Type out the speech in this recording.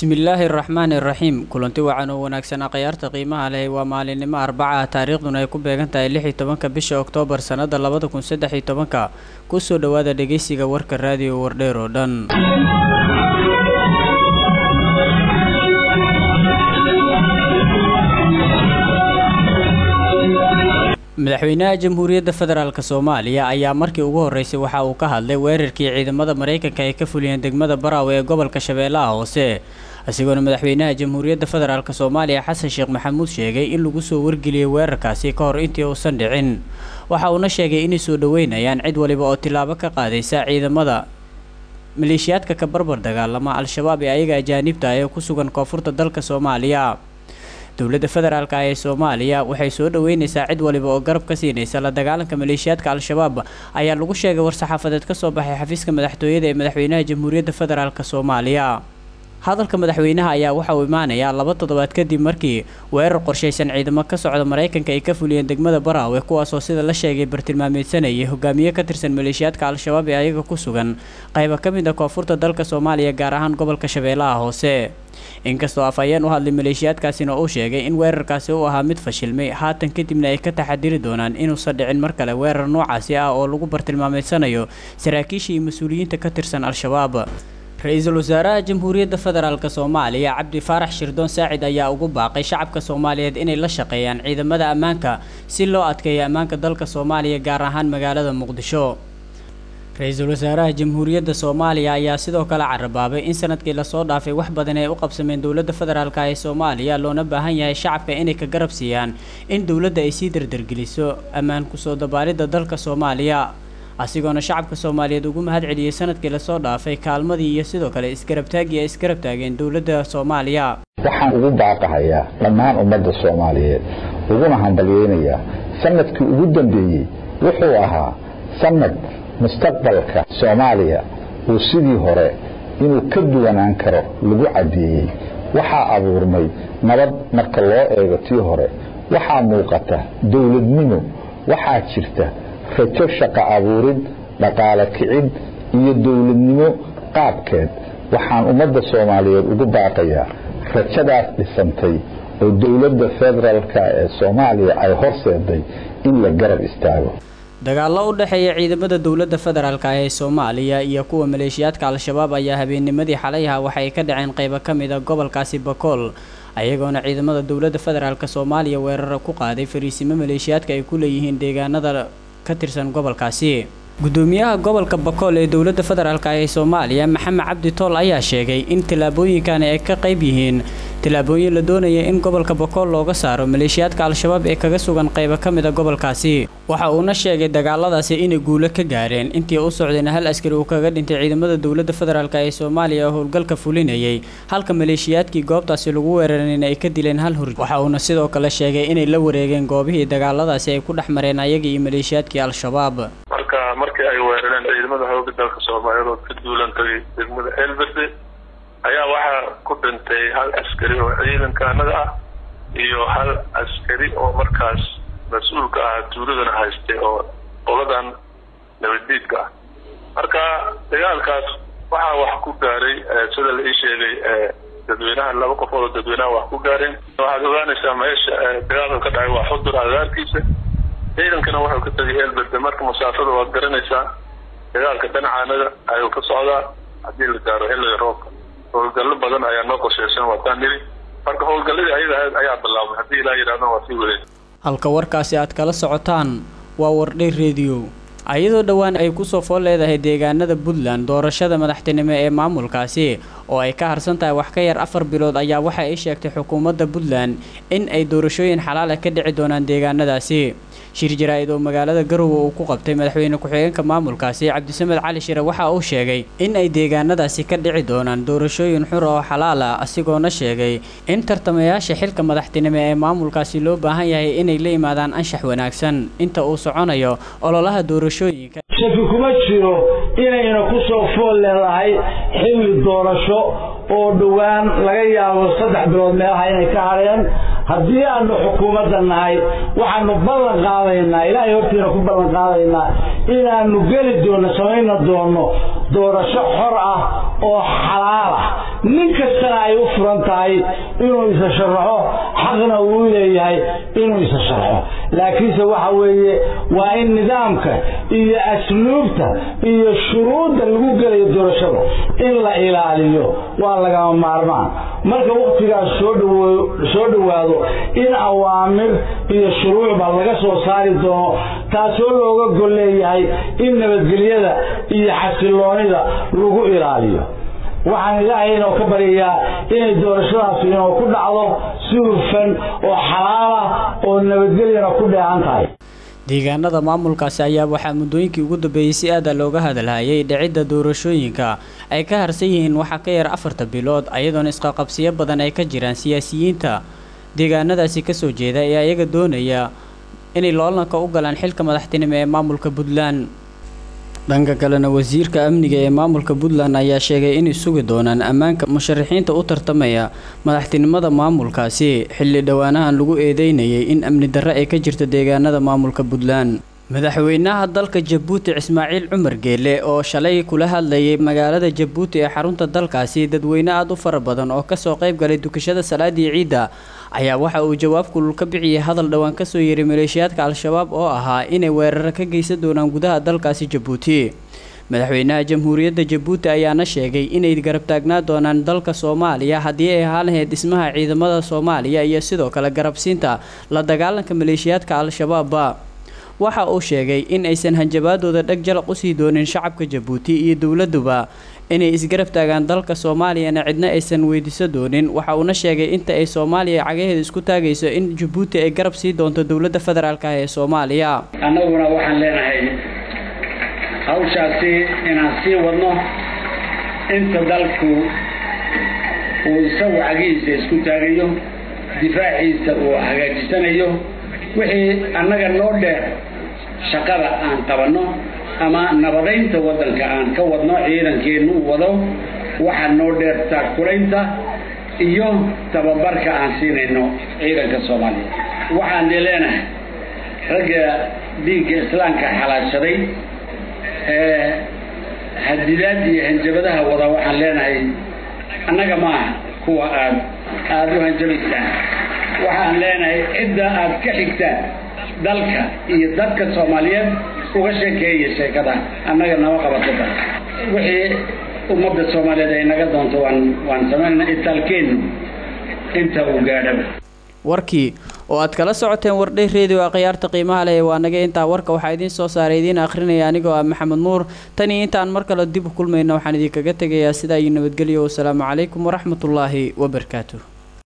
bismillaahi araxmaani iraxiim kulanti wacan oo wanaagsan akhyaarta qiimaha leh waa maalinimo arbaca ah taariikhduna ay ku beegan tahay lix iyo tobanka bisha oktoobar sannada labada kun saddex iyo tobanka kusoo dhowaada dhegeysiga warka raadiyo wardheer oo dhan madaxweynaha jamhuuriyadda federaalk soomaaliya ayaa markii ugu horeysay waxa uu ka hadlay weerarkii ciidamada maraykanka ay ka fuliyeen degmada baraawe ee gobolka shabeellaha hoose isagoona madaxweynaha jamhuuriyadda federaalk soomaaliya xasan sheekh maxamuud sheegay in lagu soo wargeliyey weerarkaasi ka hor intii uusan dhicin waxa uuna sheegay inay soo dhoweynayaan cid waliba oo tilaabo ka qaadaysa ciidamada maleeshiyaadka ka barbar dagaalama al-shabaab ee ayaga ajaanibta ah ee ku sugan koonfurta dalka soomaaliya dowladda federaalk ee soomaaliya waxay soo dhoweyneysaa cid waliba oo garab ka siinaysa la dagaalanka maleeshiyaadka al-shabaab ayaa lagu sheegay war-saxaafadeed ka soo baxay xafiiska madaxtooyada ee madaxweynaha jamhuuriyadda federaalk soomaaliya hadalka madaxweynaha ayaa waxa uu imaanayaa laba toddobaad kadib markii weerar qorshaysan ciidamo ka socda maraykanka ay ka fuliyeen degmada baraawe kuwaasoo sida la sheegay bartilmaameedsanayay hogaamiye ka tirsan maleeshiyaadka al-shabaab ee ayaga ku sugan qayba ka mid a koonfurta dalka soomaaliya gaar ahaan gobolka shabeellaha hoose inkastoo afhayeen u hadlay maleeshiyaadkaasina uu sheegay in weerarkaasi uu ahaa mid fashilmay haatan kadibna ay ka taxadiri doonaan inuusan dhicin mar kale weerar noocaasi ah oo lagu bartilmaameedsanayo saraakiisha iyo mas-uuliyiinta ka tirsan al-shabaab ra-iisul wasaaraha jamhuuriyadda federaalk soomaaliya cabdi faarax shirdoon saacid ayaa ugu baaqay shacabka soomaaliyeed inay la shaqeeyaan ciidamada ammaanka si loo adkeeyo ammaanka dalka soomaaliya gaar ahaan magaalada muqdisho ra-iisul wasaaraha jamhuuriyadda soomaaliya ayaa sidoo kale carabaabay in sanadkii lasoo dhaafay wax badan ay u qabsameen dowladda federaalk ee soomaaliya loona baahan yahay shacabka inay ka garab siiyaan in dowladda ay sii dardargeliso ammaan kusoo dabaalidda dalka soomaaliya asigoona shacabka soomaaliyeed ugu mahad celiyey sanadkii lasoo dhaafay kaalmadii iyo sidoo kale isgarabtaagii ay isgarab taageen dowladda soomaaliya waxaan ugu baaqahayaa dhammaan ummadda soomaaliyeed uguna hambalyeynayaa sanadkii ugu dambeeyey wuxuu ahaa sanad mustaqbalka soomaaliya uu sidii hore inuu ka duwanaan karo lagu caddeeyey waxaa abuurmay nabad marka loo eego tii hore waxaa muuqata dowladnimo waxaa jirta rajo shaqo abuurid dhaqaale kicid iyo dowladnimo qaabkeed waxaan ummadda soomaaliyeed ugu baaqayaa rajadaas dhisantay oo dowladda federaalk ee soomaaliya ay horseeday in la garab istaago dagaallo u dhexeeya ciidamada dowladda federaalk ee soomaaliya iyo kuwa maleeshiyaadka al-shabaab ayaa habeennimadii xalayha waxay ka dhaceen qaybo ka mid a gobolkaasi bakool ayagoona ciidamada dowladda federaalk soomaaliya weerara ku qaaday fariisimo maleeshiyaadka ay ku leeyihiin deegaanada ka tirsan gobolkaasi gudoomiyaha gobolka bakool ee dowladda federaalk ee soomaaliya maxamed cabdi tool ayaa sheegay in tillaabooyinkani ay ka qayb yihiin tillaabooyin la doonaya in gobolka bakool looga saaro maleeshiyaadka al-shabaab ee kaga sugan qaybo ka mid a gobolkaasi waxa uuna sheegay dagaaladaasi inay guulo ka gaareen intii u socdayna hal askari uu kaga dhintay ciidamada dowladda federaalk ee soomaaliya oo howlgalka fulinayay halka maleeshiyaadkii goobtaasi lagu weerareen ay ka dileen hal hurj waxa uuna sidoo kale sheegay inay la wareegeen goobihii dagaaladaasi ay ku dhex mareen ayaga iyo maleeshiyaadkii al-shabaab markii ay weerareen ciidamada hooga dalka soomaaliyeed oo ka duulan tagay degmada ceelberde ayaa waxaa ku dhintay hal askari oo ciidanka annaga ah iyo hal askari oo markaas mas-uulka ah tuuladana haystay oo qoladan nabaddiidka ah marka dagaalkaas waxaa wax ku gaaray sida la ii sheegay dadweynaha laba qofood oo dadweynaha wax ku gaareen waxaad ogaanaysaa meesha dagaalka ka dhacay waa xudur agaarkiisa ciidankana wuxuu ka tegay eelberde marka masaafada waad garanaysaa dagaalka dhinacaanada ayuu ka socdaa haddii la gaaro xilliga roobka howlgallo badan ayaa noo qorsheysan waataan niri marka howlgalladii ayaga ayaa bilaabmay haddii ilaa yidhahdana waa sii wareeg halka warkaasi aad kala socotaan waa wardhay rediyo ayadoo dhowaan ay kusoo fool leedahay deegaanada puntland doorashada madaxtinimo ee maamulkaasi oo ay ka harsan tahay wax ka yar afar bilood ayaa waxa ay sheegtay xukuumadda puntland in ay doorashooyin xalaala ka dhici doonaan deegaanadaasi shir jaraa-id oo magaalada garowe uu ku qabtay madaxweyne ku-xigeenka maamulkaasi cabdisamed cali shire waxa uu sheegay in ay deegaanadaasi ka dhici doonaan doorashooyin xur oo xalaal ah asigoona sheegay in tartamayaasha xilka madaxtinimo ee maamulkaasi loo baahan yahay inay la yimaadaan anshax wanaagsan inta uu soconayo ololaha doorashooyinka shaki kuma jiro inayna ku soo fool leedahay xilli doorasho oo dhowaan laga yaabo saddex bilood meelaha inay ka hadheen haddii aanu xukuumadda nahay waxaanu ballan qaadaynaa ilaahay hortiina ku ballan qaadaynaa inaanu geli doonno samayna doonno doorasho xor ah oo xalaal ah nin kastana ay u furan tahay inuu isa sharaxo xaqna uu leeyahay inuu isa sharxo laakiinse waxa weeye waa in nidaamka iyo asluubta iyo shuruudda lagu gelayo doorashada in la ilaaliyo waa lagama maarmaan marka wakhtigaas soo soo dhowaado in awaamir iyo shuruucba laga soo saari doono taasoo looga gol leeyahay in nabadgelyada iyo xasiloonida lagu ilaaliyo waxaan ilaahay inoo ka baryayaa inay doorashadaas inoo ku dhacdo si hufan oo xalaal ah oo nabadgelyana ku dheehan tahay deegaanada maamulkaasi ayaa waxaa muddooyinkii ugu dambeeyey si aada looga hadalhayay dhicidda doorashooyinka ay ka harsan yihiin waxaa ka yar afarta bilood ayadoona isqaqabsiyo badan ay ka jiraan siyaasiyiinta deegaanadaasi kasoo jeeda ee ayaga doonaya inay loolanka u galaan xilka madaxtinimo ee maamulka puntland dhanka kalena wasiirka amniga ee maamulka puntland ayaa sheegay inay sugi doonaan ammaanka musharaxiinta u tartamaya madaxtinimada maamulkaasi xilli dhowaanahan lagu eedeynayay in amni darre ay ka jirto deegaanada maamulka puntland madaxweynaha dalka jabuuti ismaaciil cumar geele oo shalay kula hadlayay magaalada jabuuti ee xarunta dalkaasi dadweyne aada u fara badan oo kasoo qayb galay dukashada salaadii ciidda ayaa waxa uu jawaab kulul ka bixiyay hadal dhowaan kasoo yeeray maleeshiyaadka al-shabaab oo ahaa inay weeraro ka geysan doonaan gudaha dalkaasi jabuuti madaxweynaha jamhuuriyadda jabuuti ayaana sheegay inay garab taagnaa doonaan dalka soomaaliya haddii ay ahaan lahayd dhismaha ciidamada soomaaliya iyo sidoo kale garabsiinta la dagaalanka maleeshiyaadka al-shabaabba waxa uu sheegay in aysan hanjabaadooda dheg jalaq usii doonin shacabka jabuuti iyo dowladuba inay isgarab taagaan dalka soomaaliyana cidna aysan weydiiso doonin waxa uuna sheegay inta ay soomaaliya cagaheeda isku taagayso in jabuuti ay garab sii doonto dowladda federaalk ah ee soomaaliya annaguna waxaan leenahay hawshaasi inaan sii wadno inta dalku uu isagu cagihiisa isku taagayo difaaciisa uu hagaajisanayo wixii annaga noo dheer shaqada aan qabanno ama nabadaynta waddanka aan ka wadno ciidankeennu wado waxaa noo dheer taagkulaynta iyo tababarka aan siinayno ciidanka soomaaliya waxaan dee leenahay ragga dhiigga islaamka xalaashaday ee hadidaad iyo hanjabadaha wada waxaan leenahay annaga maaha kuwa aad aada u hanjabaysaan waxaan leenahay cidda aad ka xigtaan dalka iyo dadka soomaaliyeed uga sheekeeya sheekada annaga nama qabatada wixii ummadda soomaaliyeed ay naga doonto waan waan samaynana itaalkeennu inta uu gaadhaba warkii oo aad kala socoteen wardhay redio a khiyaarta qiimaha leh waa naga intaa warka waxaa idiin soo saaray idiin akhrinaya anigoo ah maxamed nuur tan iyo intaan mar kale dib u kulmayna waxaan idinkaga tegayaa sidaa iyo nabadgelyo wasalaamu calaykum waraxmatullaahi wabarakaatuh